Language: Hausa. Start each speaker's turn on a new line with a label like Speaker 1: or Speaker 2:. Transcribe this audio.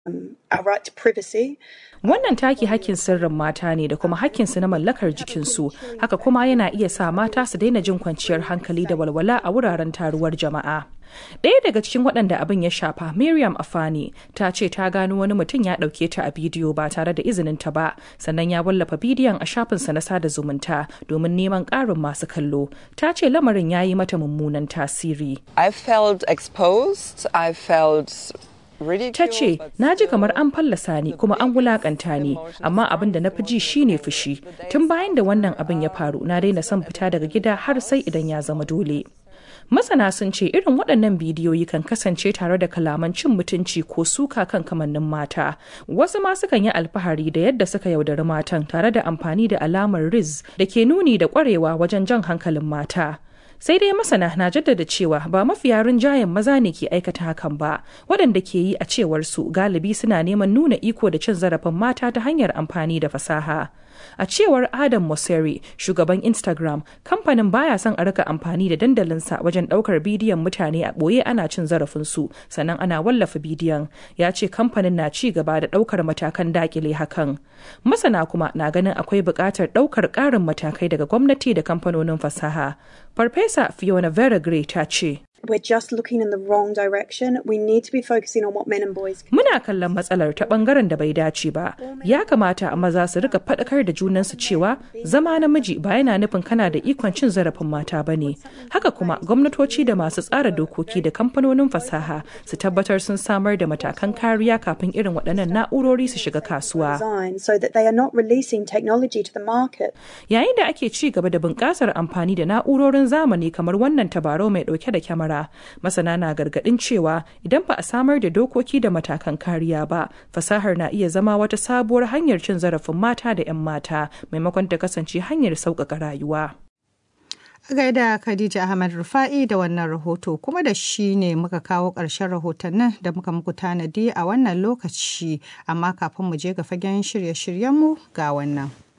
Speaker 1: our right to privacy.
Speaker 2: Wannan take hakkin sirrin mata ne da kuma hakkinsu na mallakar jikinsu, haka kuma yana iya sa mata su daina jin kwanciyar hankali da walwala a wuraren taruwar jama'a. Ɗaya daga cikin waɗanda abin ya shafa, Miriam Afani, ta ce ta gano wani mutum ya ɗauke ta a bidiyo ba tare da izinin ta ba, sannan ya wallafa bidiyon a shafinsa na sada zumunta domin neman ƙarin masu kallo. Ta ce lamarin ya yi mata mummunan tasiri.
Speaker 3: I felt exposed, I felt
Speaker 2: ta ce na ji kamar an fallasa ni kuma an wulakanta ni amma abin da na fi ji shine fushi tun bayan da wannan abin ya faru na daina son fita daga gida har sai idan ya zama dole masana sun ce irin waɗannan bidiyoyi kan kasance tare da kalaman cin mutunci ko suka kan kamannin mata wasu ma sukan yi alfahari da yadda suka yaudari matan tare da amfani da alamar riz da ke nuni da ƙwarewa wajen jan hankalin mata sai dai masana na jaddada cewa ba mafiya rinjayen maza ne ke aikata hakan ba waɗanda ke yi a cewar su galibi suna neman nuna iko da cin zarafin mata ta hanyar amfani da fasaha a cewar adam mosseri shugaban instagram kamfanin baya son a rika amfani da dandalinsa wajen ɗaukar bidiyon mutane a ɓoye ana cin zarafinsu sannan ana wallafa bidiyon ya ce kamfanin na ci gaba da ɗaukar matakan dakile hakan masana kuma na ganin akwai buƙatar ɗaukar ƙarin matakai daga gwamnati da kamfanonin fasaha farfesa fiona veragre ta ce
Speaker 1: We're just looking in the wrong direction. We need to be focusing on what men and boys can.
Speaker 2: Muna kallon matsalar ta bangaren da bai dace ba. Ya kamata a maza su rika faɗakar da junansu cewa zama namiji ba yana nufin kana da ikon cin zarafin mata ba ne. Haka kuma gwamnatoci da masu tsara dokoki da kamfanonin fasaha su tabbatar sun samar da matakan kariya kafin irin waɗannan na'urori su shiga kasuwa.
Speaker 1: Design so that they are not releasing technology to the market.
Speaker 2: Yayin da ake ci gaba da bunƙasar amfani da na'urorin zamani kamar wannan tabarau mai ɗauke da kyamara masana na gargadin cewa idan ba a samar da dokoki da matakan kariya ba fasahar na iya zama wata sabuwar hanyar cin zarafin mata da 'yan mata maimakon ta kasance hanyar sauƙaƙa rayuwa.
Speaker 4: A gaida Khadija Ahmad Rufa'i da wannan rahoto kuma da shi ne muka kawo ƙarshen rahotannin da muka muku tanadi a wannan lokaci amma kafin mu je ga fagen shirye-shiryenmu ga wannan.